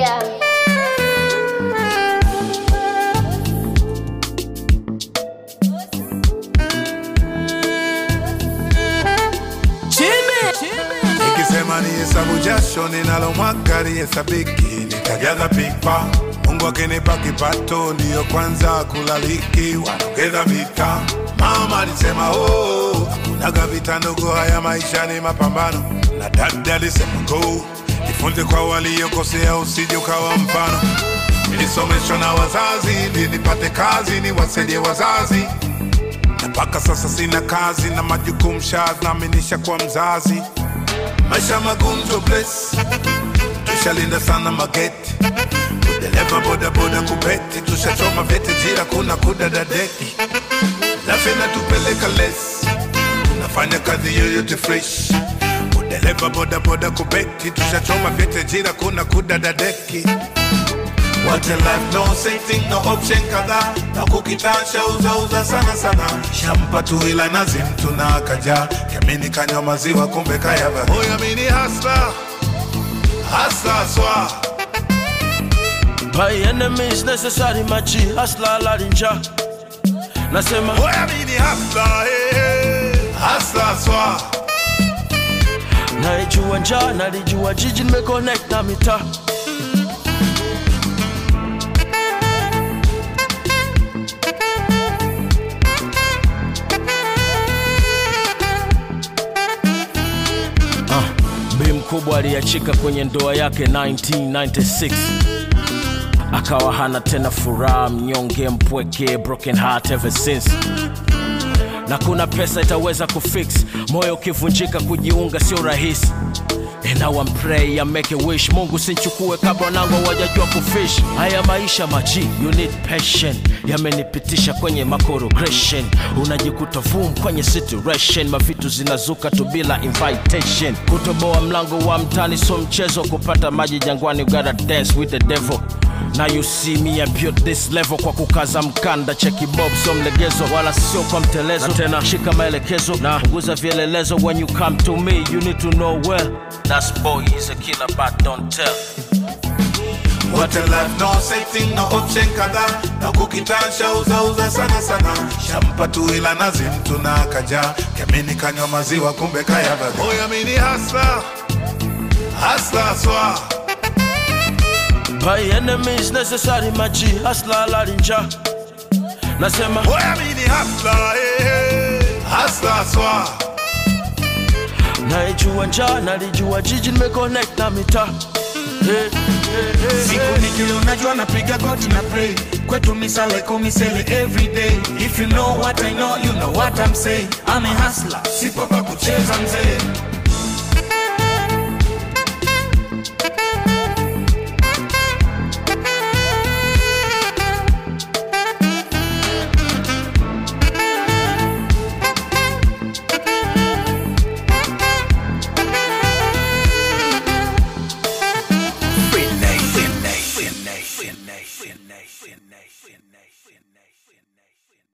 Yeah. Nikisema ni hesabu jasho ninalomwaga lihesabiki, nitajaza pipa. Mungu akinipa kipato, ndiyo kwanza kulaliki, wanaongeza vita. Mama alisema oh, hakunaga vita ndogo, haya maisha ni mapambano. Na dada alisema go, jifunze kwa waliokosea, usije ukawa mfano. Nilisomeshwa na wazazi ili nipate kazi, niwasaidie wazazi na mpaka sasa sina kazi na majukumu shanaaminisha kwa mzazi maisha magumu to bless tushalinda sana mageti udereva bodaboda kupeti tushachoma vyeti jira kuna kudadadeki lafi natupeleka les tunafanya kazi yoyote fresh udereva bodaboda kupeti tushachoma vyeti jira kuna kudadadeki What a life, no setting, no option kadhaa na kukitasha uza uza sana sana shampa tu ila nazi mtu na akaja yamini kanywa maziwa kumbe kayaba Oya mini hasla hasla swa My enemies necessary machi hasla larinja nasema Oya mini hasla eh, hasla swa naijua njaa nalijua jiji nimeconnect na mitaa Ah, bi mkubwa aliachika kwenye ndoa yake 1996 akawa hana tena furaha mnyonge mpweke broken heart ever since na kuna pesa itaweza kufix moyo ukivunjika kujiunga sio rahisi And now I'm pray I make a wish mungu sinchukue kabla nangu wajajua kufish haya maisha maji you need passion yamenipitisha kwenye makorogression unajikuta vum kwenye situation mavitu zinazuka tu bila invitation kutoboa mlango wa mtani so mchezo kupata maji jangwani you gotta dance with the devil Now you see me I built this level kwa kukaza mkanda cheki bob so mlegezo wala sio kwa mtelezo na tena shika maelekezo na punguza vielelezo when you come to me you need to know well that's boy is a killer but don't tell What a life, no setting, no option kadhaa na kukitasha uza uza sana sana shampa tu ila nazi mtu na akaja yamini kanywa maziwa kumbe kayaba Oya mini hasla hasla swa my enemies necessary maji hasla larinja nasema Oya mini hasla eh, hasla swa naijua njaa nalijua jiji nimeconnect na mitaa hey, hey, hey, siku nikili unajua napiga goti na pray kwetu misale komisele every day if you know what i know you know what i'm saying i'm a hustler sipo pa kucheza mzee